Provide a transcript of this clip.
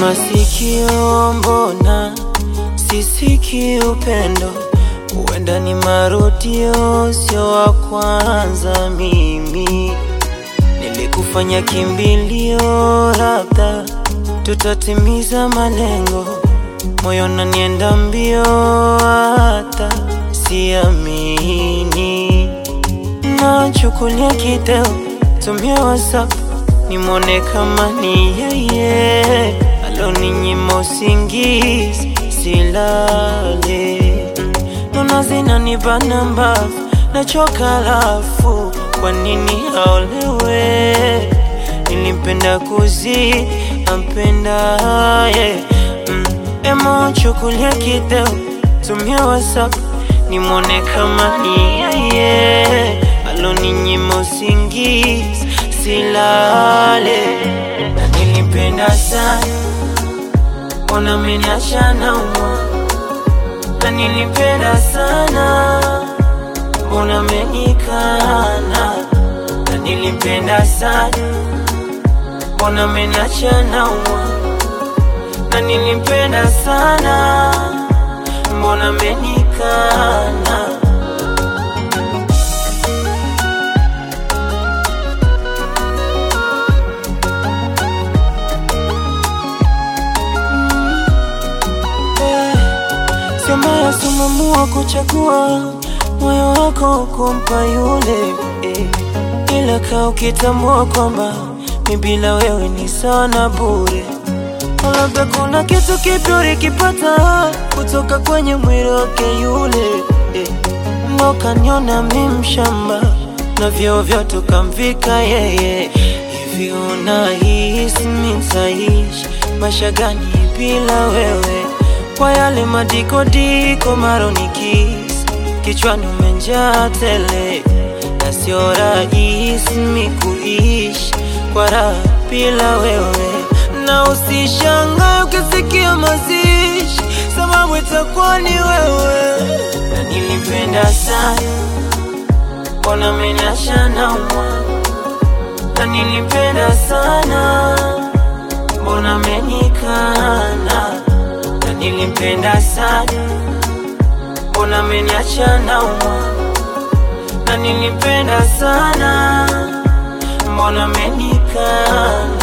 masikio, mbona sisiki upendo? Huenda ni marudio, sio wa kwanza. Mimi nilikufanya kimbilio, labda tutatimiza malengo. Moyo nanienda mbio, hata siamini. Nachukulia kideo, tumia WhatsApp nimwone kama ni yeye aloninyima usingizi silale. Mm, Nona zinanibana mbavu, nachoka lafu, kwa nini aolewe? Nilimpenda kuzidi ampendaye. Mm, Emo chukulia kideo, tumia WhatsApp nimwone kama ni yeye aloninyima usingizi silale. Na nilimpenda sana, mbona ameniacha naumwa? Na nilimpenda sana, mbona amenikana? Na nilimpenda sana, mbona ameniacha naumwa? Na nilimpenda sana, mbona amenikana? Sio mbaya sumamua kuchagua moyo wako kumpa yule eh. Ila kaa ukitambua kwamba mi bila wewe ni sawa na bure. Labda kuna kitu kipya ulikipata kutoka kwenye mwili wake yule eh. Ndo kaniona mi mshamba na vyeo vyote ukamvika yeye. Hivi unahisi mi nitaishi maisha gani bila wewe? Kwa yale madikodiko maronikisi kichwani umenjaa tele, na sio rahisi mi kuishi kwa raha bila wewe, na usishangae ukisikia mazishi, sababu itakuwa ni wewe. Na nilipenda sana, mbona ameniacha naumwa? Na nilipenda sana, mbona amenikana? Na nilimpenda sana, mbona ameniacha naumwa? Na nilimpenda sana, mbona amenikana?